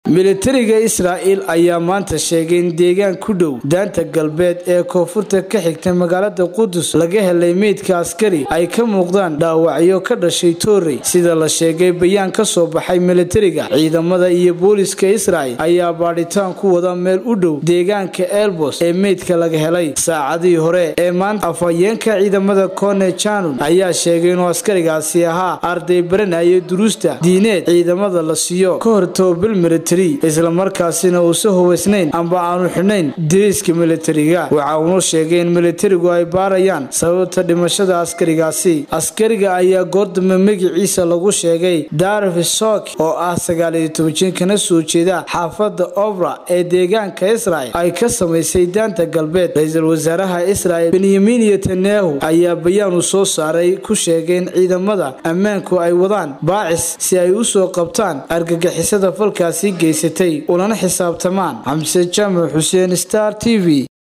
militariga israa'il ayaa maanta sheegay in deegaan ku dhow daanta galbeed ee koonfurta ka xigta magaalada qudus laga helay meydka askari ay ka muuqdaan dhaawacyo ka dhashay toorey sida la sheegay bayaan ka soo baxay militariga ciidamada iyo booliska israa'il ayaa baadhitaan ku wada meel u dhow deegaanka elbos ee meydka laga helay saacadihii hore ee maanta afhayeenka ciidamada kone janun ayaa sheegay inuu askarigaasi ahaa arday baranaya duruusta diineed ciidamada la siiyo ka hor tobabil militari islamarkaasina uusa hubaysnayn amba aanu xidhnayn diriiska militariga waxa uunu sheegay in militarigu ay baarayaan sababta dhimashada askarigaasi askariga ayaa goordambe magiciisa lagu sheegay darif sok oo ah sagaaliyo toban jin kana soo jeeda xaafada obra ee deegaanka israel ay ka samaysay daanta galbeed ra-iisul wasaaraha israel benyamin netanyahu ayaa bayaan uu soo saaray ku sheegay in ciidamada ammaanku ay wadaan baacis si ay usoo qabtaan argagixisada falkaasi geysatay ulana xisaabtamaan xamse jaamac xuseen star t v